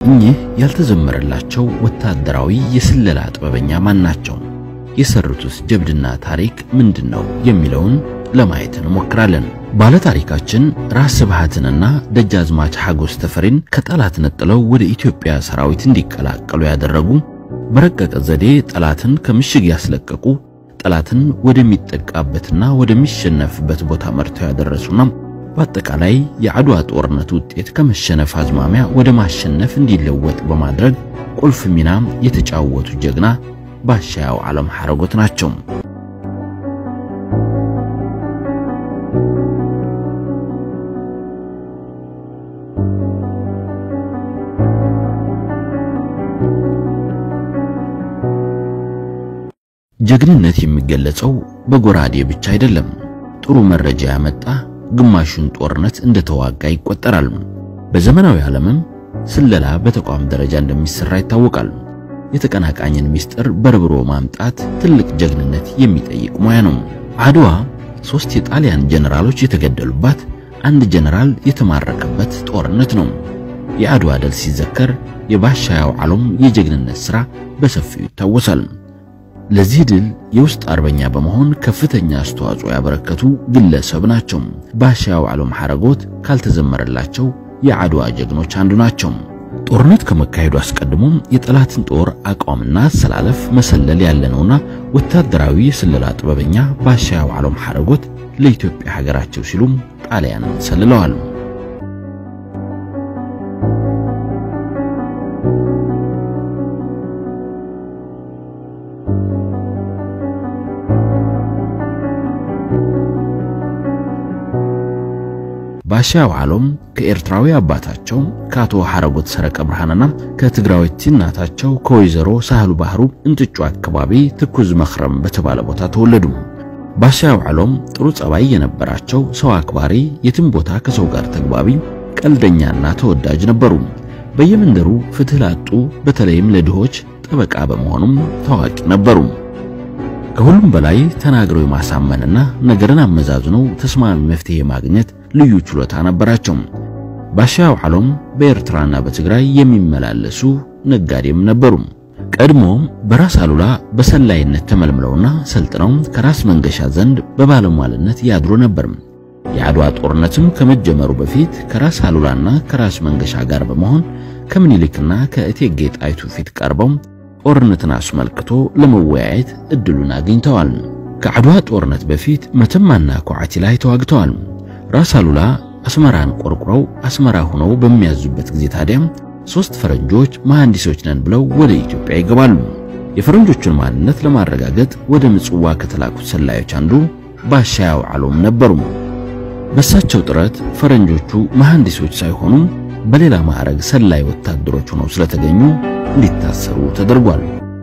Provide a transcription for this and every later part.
እኚህ ያልተዘመረላቸው ወታደራዊ የስለላ ጥበበኛ ማን ናቸው? የሰሩትስ ጀብድና ታሪክ ምንድን ነው የሚለውን ለማየት እንሞክራለን። ባለታሪካችን ራስ ስብሃትንና ደጃዝማች ሐጎስ ተፈሪን ከጠላት ነጥለው ወደ ኢትዮጵያ ሰራዊት እንዲቀላቀሉ ያደረጉ፣ በረቀቀ ዘዴ ጠላትን ከምሽግ ያስለቀቁ፣ ጠላትን ወደሚጠቃበትና ወደሚሸነፍበት ቦታ መርተው ያደረሱና በአጠቃላይ የአድዋ ጦርነት ውጤት ከመሸነፍ አዝማሚያ ወደ ማሸነፍ እንዲለወጥ በማድረግ ቁልፍ ሚና የተጫወቱ ጀግና ባሻ ያውዓለም ሐረጎት ናቸው። ጀግንነት የሚገለጸው በጎራዴ ብቻ አይደለም። ጥሩ መረጃ ያመጣ ግማሹን ጦርነት እንደተዋጋ ይቆጠራል። በዘመናዊ ዓለምም ስለላ በተቋም ደረጃ እንደሚሰራ ይታወቃል። የተቀናቃኝን ምስጢር በርብሮ ማምጣት ትልቅ ጀግንነት የሚጠይቅ ሙያ ነው። አድዋ ሶስት የጣሊያን ጀነራሎች የተገደሉባት፣ አንድ ጀነራል የተማረከበት ጦርነት ነው። የአድዋ ድል ሲዘከር የባሻ ያውዓሎም የጀግንነት ሥራ በሰፊው ይታወሳል። ለዚህ ድል የውስጥ አርበኛ በመሆን ከፍተኛ አስተዋጽኦ ያበረከቱ ግለሰብ ናቸው። ባሻ ያውዓሎም ሐረጎት ካልተዘመረላቸው የአድዋ ጀግኖች አንዱ ናቸው። ጦርነት ከመካሄዱ አስቀድሞ የጠላትን ጦር አቋምና አሰላለፍ መሰለል ያለነውና ወታደራዊ የስለላ ጥበበኛ ባሻ ያውዓሎም ሐረጎት ለኢትዮጵያ ሀገራቸው ሲሉም ጣሊያንን ሰልለዋል። ባሻ ያውዓሎም ከኤርትራዊ አባታቸው ከአቶ ሐረጎት ሰረቀ ብርሃንና ከትግራዊት እናታቸው ከወይዘሮ ሳህሉ ባህሩ እንጥጩ አካባቢ ትኩዝ መኽረም በተባለ ቦታ ተወለዱ። ባሻ ያውዓሎም ጥሩ ጸባይ የነበራቸው ሰው አክባሪ፣ የትም ቦታ ከሰው ጋር ተግባቢ፣ ቀልደኛና ተወዳጅ ነበሩ። በየመንደሩ ፍትህ ላጡ በተለይም ለድሆች ጠበቃ በመሆኑም ታዋቂ ነበሩ። ከሁሉም በላይ ተናግረው የማሳመንና ነገርን አመዛዝነው ተስማሚ መፍትሄ ማግኘት ልዩ ችሎታ ነበራቸው። ባሻ ያውዓሎም በኤርትራና በትግራይ የሚመላለሱ ነጋዴም ነበሩ። ቀድሞም በራስ አሉላ በሰላይነት ተመልምለውና ሰልጥነው ከራስ መንገሻ ዘንድ በባለሟልነት ያድሩ ነበር። የአድዋ ጦርነትም ከመጀመሩ በፊት ከራስ አሉላና ከራስ መንገሻ ጋር በመሆን ከምኒልክና ከእቴጌ ጣይቱ ፊት ቀርበው ጦርነትን አስመልክቶ ለመወያየት እድሉን አግኝተዋል። ከአድዋ ጦርነት በፊት መተማና ኳዕቲ ላይ ተዋግተዋል። ራስ አሉላ አስመራን ቆርቁረው አስመራ ሆነው በሚያዙበት ጊዜ ታዲያ ሶስት ፈረንጆች መሐንዲሶች ነን ብለው ወደ ኢትዮጵያ ይገባሉ። የፈረንጆቹን ማንነት ለማረጋገጥ ወደ ምጽዋ ከተላኩት ሰላዮች አንዱ ባሻ ያውዓሎም ነበሩ። በእሳቸው ጥረት ፈረንጆቹ መሐንዲሶች ሳይሆኑ በሌላ ማዕረግ ሰላይ ወታደሮች ሆነው ስለተገኙ እንዲታሰሩ ተደርጓል።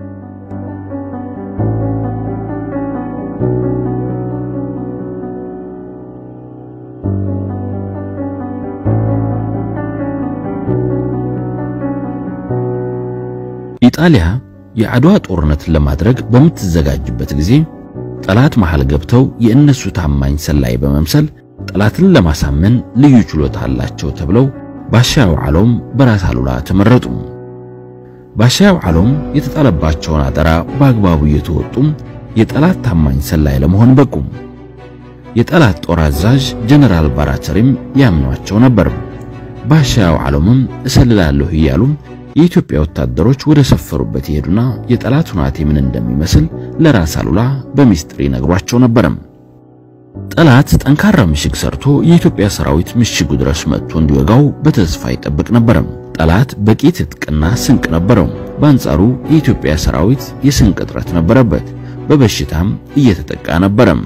ኢጣሊያ የአድዋ ጦርነትን ለማድረግ በምትዘጋጅበት ጊዜ ጠላት መሃል ገብተው የእነሱ ታማኝ ሰላይ በመምሰል ጠላትን ለማሳመን ልዩ ችሎታ አላቸው ተብለው ባሻ ያውዓሎም በራስ አሉላ ተመረጡ። ባሻ ያውዓሎም የተጣለባቸውን አደራ በአግባቡ እየተወጡም የጠላት ታማኝ ሰላይ ለመሆን በቁ። የጠላት ጦር አዛዥ ጀነራል ባራተሪም ያምኗቸው ነበር። ባሻ ያውዓሎምም እሰልላለሁ እያሉ የኢትዮጵያ ወታደሮች ወደ ሰፈሩበት ይሄዱና የጠላት ሁናቴ ምን እንደሚመስል ለራስ አሉላ በሚስጥር ይነግሯቸው ነበረም። ጠላት ጠንካራ ምሽግ ሰርቶ የኢትዮጵያ ሰራዊት ምሽጉ ድረስ መጥቶ እንዲወጋው በተስፋ ይጠብቅ ነበረም። ጠላት በቂ ትጥቅና ስንቅ ነበረው። በአንጻሩ የኢትዮጵያ ሰራዊት የስንቅ እጥረት ነበረበት፣ በበሽታም እየተጠቃ ነበረም።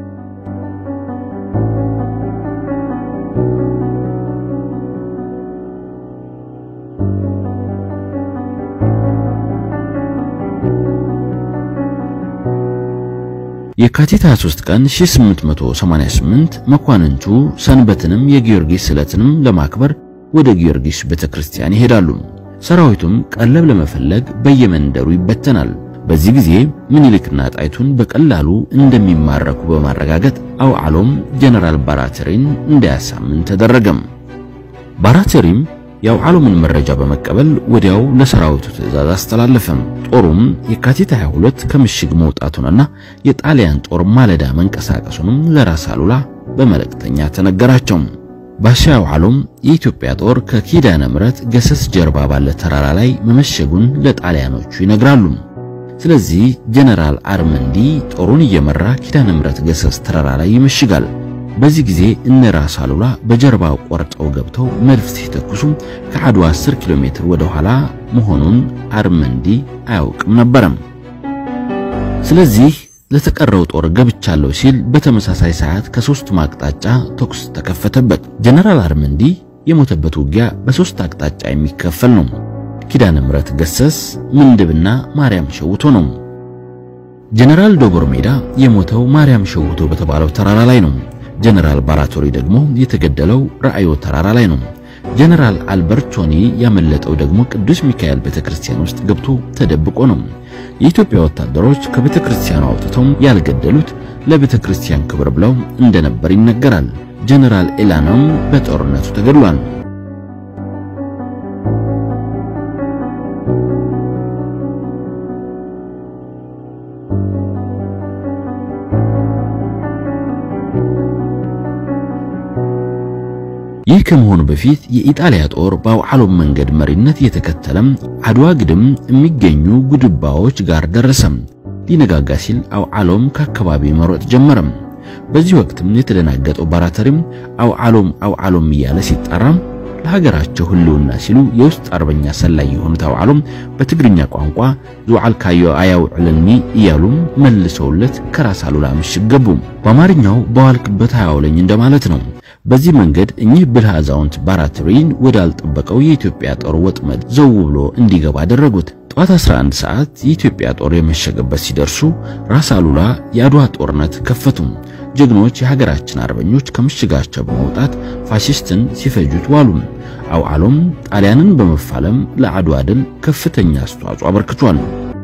የካቲት 23 ቀን 1888 መኳንንቱ ሰንበትንም የጊዮርጊስ ዕለትንም ለማክበር ወደ ጊዮርጊስ ቤተክርስቲያን ይሄዳሉ። ሰራዊቱም ቀለብ ለመፈለግ በየመንደሩ ይበተናል። በዚህ ጊዜ ምኒልክና ጣይቱን በቀላሉ እንደሚማረኩ በማረጋገጥ አውዓሎም ጀነራል ባራተሪን እንዳያሳምን ተደረገም። ባራተሪም የአውዓሎምን መረጃ በመቀበል ወዲያው ለሰራዊቱ ትዕዛዝ አስተላለፈም። ጦሩም የካቲት 22 ከምሽግ መውጣቱንና የጣሊያን ጦር ማለዳ መንቀሳቀሱንም ለራስ አሉላ በመልእክተኛ ተነገራቸው። ባሻ አውዓሎም የኢትዮጵያ ጦር ከኪዳነ ምሕረት ገሰስ ጀርባ ባለ ተራራ ላይ መመሸጉን ለጣሊያኖቹ ይነግራሉ። ስለዚህ ጀነራል አርመንዲ ጦሩን እየመራ ኪዳነ ምሕረት ገሰስ ተራራ ላይ ይመሽጋል። በዚህ ጊዜ እነ ራስ አሉላ በጀርባ ቆርጠው ገብተው መድፍ ሲተኩሱ ከአድዋ 10 ኪሎ ሜትር ወደ ኋላ መሆኑን አርመንዲ አያውቅም ነበረም። ስለዚህ ለተቀረው ጦር ገብቻለሁ ሲል በተመሳሳይ ሰዓት ከሶስቱም አቅጣጫ ተኩስ ተከፈተበት። ጀነራል አርመንዲ የሞተበት ውጊያ በሶስት አቅጣጫ የሚከፈል ነው። ኪዳነ ምሕረት ገሰስ፣ ምንድብና ማርያም ሸውቶ ነው። ጀነራል ዶቦር ሜዳ የሞተው ማርያም ሸውቶ በተባለው ተራራ ላይ ነው። ጀነራል ባራቶሪ ደግሞ የተገደለው ራእዮ ተራራ ላይ ነው። ጀነራል አልበርቶኒ ያመለጠው ደግሞ ቅዱስ ሚካኤል ቤተክርስቲያን ውስጥ ገብቶ ተደብቆ ነው። የኢትዮጵያ ወታደሮች ከቤተክርስቲያኑ አውጥተው ያልገደሉት ለቤተክርስቲያን ክብር ብለው እንደነበር ይነገራል። ጀነራል ኤላናም በጦርነቱ ተገድሏል። ይህ ከመሆኑ በፊት የኢጣሊያ ጦር በአውዓሎም መንገድ መሪነት እየተከተለም አድዋ ግድም የሚገኙ ጉድባዎች ጋር ደረሰም። ሊነጋጋ ሲል አውዓሎም ከአካባቢው መሮጥ ጀመረም። በዚህ ወቅትም የተደናገጠው ባራተሪም አውዓሎም አውዓሎም እያለ ሲጣራም ለሀገራቸው ሕልውና ሲሉ የውስጥ አርበኛ ሰላይ የሆኑት አውዓሎም በትግርኛ ቋንቋ ዙዓልካዮ አያውዕልኒ እያሉም መልሰውለት ከራስ አሉላ ምሽግ ገቡ። በአማርኛው በዋልክበት አያውለኝ እንደማለት ነው። በዚህ መንገድ እኚህ ብልህ አዛውንት ባራትሪን ወዳልጠበቀው የኢትዮጵያ ጦር ወጥመድ ዘው ብሎ እንዲገባ አደረጉት። ጠዋት 11 ሰዓት የኢትዮጵያ ጦር የመሸገበት ሲደርሱ ራስ አሉላ የአድዋ ጦርነት ከፈቱ። ጀግኖች የሀገራችን አርበኞች ከምሽጋቸው በመውጣት ፋሽስትን ሲፈጁት ዋሉ። አውዓሎም ጣሊያንን በመፋለም ለአድዋ ድል ከፍተኛ አስተዋጽኦ አበርክቷል።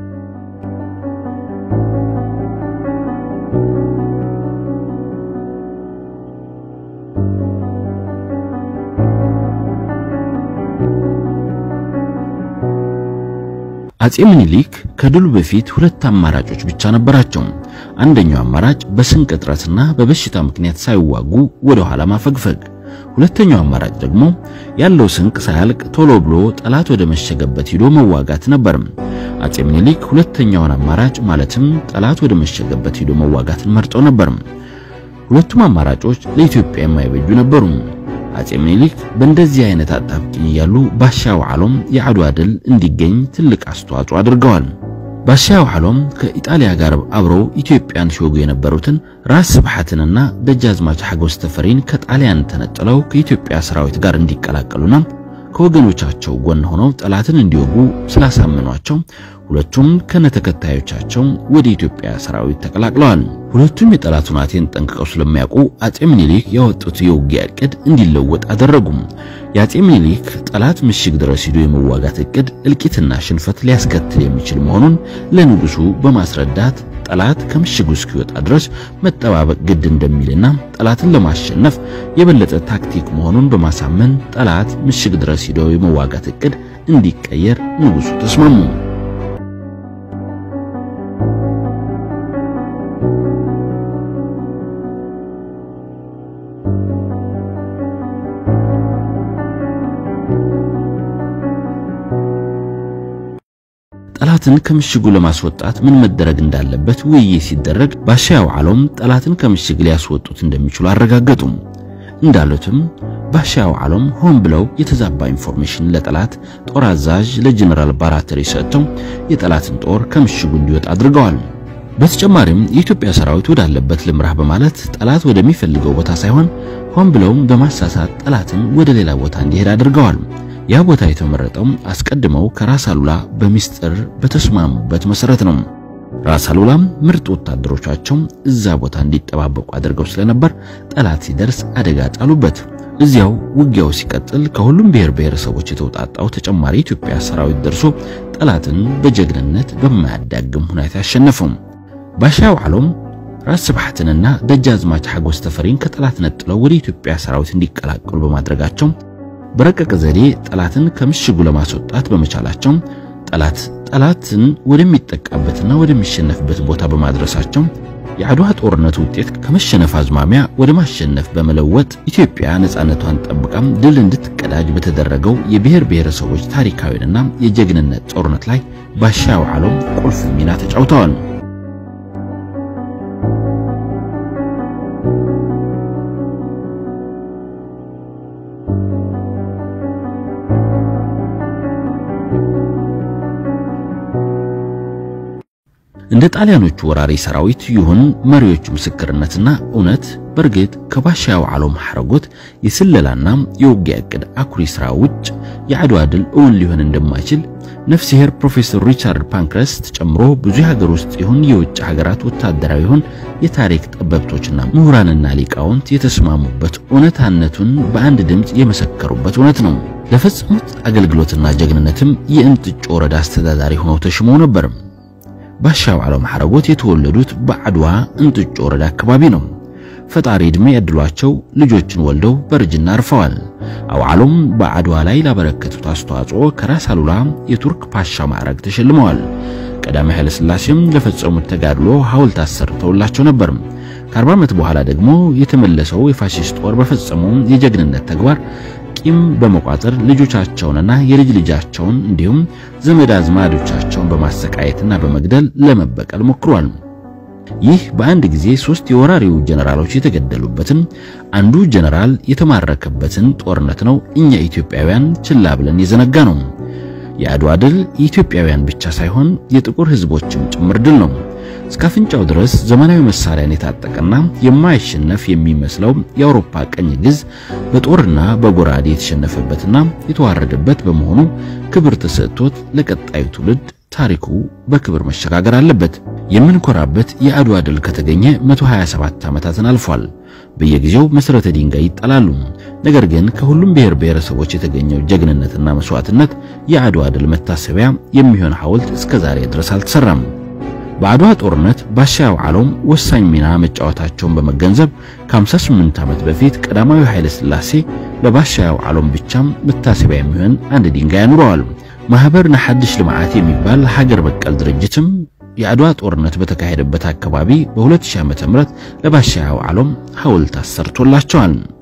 አጼ ምኒልክ ከድሉ በፊት ሁለት አማራጮች ብቻ ነበራቸው። አንደኛው አማራጭ በስንቅ እጥረትና በበሽታ ምክንያት ሳይዋጉ ወደ ኋላ ማፈግፈግ፣ ሁለተኛው አማራጭ ደግሞ ያለው ስንቅ ሳያልቅ ቶሎ ብሎ ጠላት ወደ መሸገበት ሂዶ መዋጋት ነበር። አጼ ምኒልክ ሁለተኛውን አማራጭ ማለትም ጠላት ወደ መሸገበት ሂዶ መዋጋትን መርጠው ነበር። ሁለቱም አማራጮች ለኢትዮጵያ የማይበጁ ነበሩ። አጼ ምኒልክ በእንደዚህ አይነት አጣብቂኝ እያሉ ባሻ አውዓሎም የአድዋ ድል እንዲገኝ ትልቅ አስተዋጽኦ አድርገዋል። ባሻ አውዓሎም ከኢጣሊያ ጋር አብረው ኢትዮጵያን ሲወጉ የነበሩትን ራስ ስብሐትንና ደጃዝማች ሐጎስ ተፈሪን ከጣሊያን ተነጥለው ከኢትዮጵያ ሰራዊት ጋር እንዲቀላቀሉና ከወገኖቻቸው ጎን ሆነው ጠላትን እንዲወጉ ስላሳመኗቸው ሁለቱም ከነተከታዮቻቸው ወደ ኢትዮጵያ ሰራዊት ተቀላቅለዋል። ሁለቱም የጠላቱን አቴን ጠንቅቀው ስለሚያውቁ አጼ ምኒልክ ያወጡት የውጊያ ዕቅድ እንዲለወጥ አደረጉም። የአጼ ምኒልክ ጠላት ምሽግ ድረስ ሂዶ የመዋጋት ዕቅድ እልቂትና ሽንፈት ሊያስከትል የሚችል መሆኑን ለንጉሱ በማስረዳት ጠላት ከምሽጉ እስኪወጣ ድረስ መጠባበቅ ግድ እንደሚልና ጠላትን ለማሸነፍ የበለጠ ታክቲክ መሆኑን በማሳመን ጠላት ምሽግ ድረስ ሂዶ የመዋጋት ዕቅድ እንዲቀየር ንጉሱ ተስማሙ። ጠላትን ከምሽጉ ለማስወጣት ምን መደረግ እንዳለበት ውይይት ሲደረግ ባሻ አውዓሎም ጠላትን ከምሽግ ሊያስወጡት እንደሚችሉ አረጋገጡ። እንዳሉትም ባሻ አውዓሎም ሆን ብለው የተዛባ ኢንፎርሜሽን ለጠላት ጦር አዛዥ ለጀነራል ባራተሪ ሰጥተው የጠላትን ጦር ከምሽጉ እንዲወጣ አድርገዋል። በተጨማሪም የኢትዮጵያ ሰራዊት ወዳለበት ልምራህ በማለት ጠላት ወደሚፈልገው ቦታ ሳይሆን ሆን ብለውም በማሳሳት ጠላትን ወደ ሌላ ቦታ እንዲሄድ አድርገዋል። ያ ቦታ የተመረጠው አስቀድመው ከራስ አሉላ በሚስጥር በተስማሙበት መሰረት ነው። ራስ አሉላም ምርጥ ወታደሮቻቸው እዛ ቦታ እንዲጠባበቁ አድርገው ስለነበር ጠላት ሲደርስ አደጋ ጣሉበት። እዚያው ውጊያው ሲቀጥል ከሁሉም ብሔር ብሔረሰቦች የተውጣጣው ተጨማሪ ኢትዮጵያ ሰራዊት ደርሶ ጠላትን በጀግንነት በማያዳግም ሁኔታ ያሸነፈው። ባሻ አውዓሎም ራስ ስብሐትንና ደጃዝማች ሐጎስ ተፈሪን ከጠላት ነጥለው ወደ ኢትዮጵያ ሰራዊት እንዲቀላቀሉ በማድረጋቸው በረቀቀ ዘዴ ጠላትን ከምሽጉ ለማስወጣት በመቻላቸው ጠላት ጠላትን ወደሚጠቃበትና ወደሚሸነፍበት ቦታ በማድረሳቸው የአድዋ ጦርነት ውጤት ከመሸነፍ አዝማሚያ ወደ ማሸነፍ በመለወጥ ኢትዮጵያ ነፃነቷን ጠብቃም ድል እንድትቀዳጅ በተደረገው የብሔር ብሔረሰቦች ታሪካዊና የጀግንነት ጦርነት ላይ ባሻ ያውዓሎም ቁልፍ ሚና ተጫውተዋል። እንደ ጣሊያኖቹ ወራሪ ሰራዊት ይሁን መሪዎቹ ምስክርነትና እውነት በእርግጥ ከባሻ ያውዓሎም ሐረጎት የስለላና የውጊያ ዕቅድ አኩሪ ሥራ ውጭ የአድዋ ድል እውን ሊሆን እንደማይችል ነፍስሄር ፕሮፌሰር ሪቻርድ ፓንክረስት ጨምሮ ብዙ የሀገር ውስጥ ይሁን የውጭ ሀገራት ወታደራዊ ይሁን የታሪክ ጠበብቶችና ምሁራንና ሊቃውንት የተስማሙበት እውነታነቱን በአንድ ድምፅ የመሰከሩበት እውነት ነው። ለፈጸሙት አገልግሎትና ጀግንነትም የእንጥጮ ወረዳ አስተዳዳሪ ሆነው ተሽመው ነበር። ባሻ ያውዓሎም ሐረጎት የተወለዱት በአድዋ እንጥጮ ወረዳ አካባቢ ነው። ፈጣሪ ዕድሜ ያድሏቸው ልጆችን ወልደው በእርጅና አርፈዋል። ያውዓሎም በአድዋ ላይ ላበረከቱት አስተዋጽኦ ከራስ አሉላ የቱርክ ፓሻ ማዕረግ ተሸልመዋል። ቀዳማዊ ኃይለ ሥላሴም ለፈጸሙት ተጋድሎ ሐውልት አሰርተውላቸው ነበር። ከአርባ ዓመት በኋላ ደግሞ የተመለሰው የፋሺስት ጦር በፈጸመው የጀግንነት ተግባር ቂም በመቋጠር ልጆቻቸውንና የልጅ ልጃቸውን እንዲሁም ዘመድ አዝማዶቻቸውን በማሰቃየትና በመግደል ለመበቀል ሞክሯል። ይህ በአንድ ጊዜ ሶስት የወራሪው ጀነራሎች የተገደሉበትን አንዱ ጀነራል የተማረከበትን ጦርነት ነው እኛ ኢትዮጵያውያን ችላ ብለን የዘነጋ ነው። የአድዋ ድል የኢትዮጵያውያን ብቻ ሳይሆን የጥቁር ሕዝቦችም ጭምር ድል ነው። እስከ አፍንጫው ድረስ ዘመናዊ መሳሪያን የታጠቀና የማይሸነፍ የሚመስለው የአውሮፓ ቀኝ ግዝ በጦርና በጎራዴ የተሸነፈበትና የተዋረደበት በመሆኑ ክብር ተሰጥቶት ለቀጣዩ ትውልድ ታሪኩ በክብር መሸጋገር አለበት። የምንኮራበት የአድዋ ድል ከተገኘ 127 ዓመታትን አልፏል። በየጊዜው መሰረተ ድንጋይ ይጣላሉ። ነገር ግን ከሁሉም ብሔር ብሔረሰቦች የተገኘው ጀግንነትና መስዋዕትነት የአድዋ ድል መታሰቢያ የሚሆን ሐውልት እስከ ዛሬ ድረስ አልተሰራም። በአድዋ ጦርነት ባሻ ያውዓሎም ወሳኝ ሚና መጫወታቸውን በመገንዘብ ከ58 ዓመት በፊት ቀዳማዊ ኃይለ ሥላሴ ለባሻ ያውዓሎም ብቻም መታሰቢያ የሚሆን አንድ ድንጋይ አኑረዋል። ማህበር ንሓድሽ ልምዓት የሚባል ሀገር በቀል ድርጅትም የአድዋ ጦርነት በተካሄደበት አካባቢ በ2000 ዓ.ም ለባሻ ያውዓሎም ሐውልት አሰርቶላቸዋል።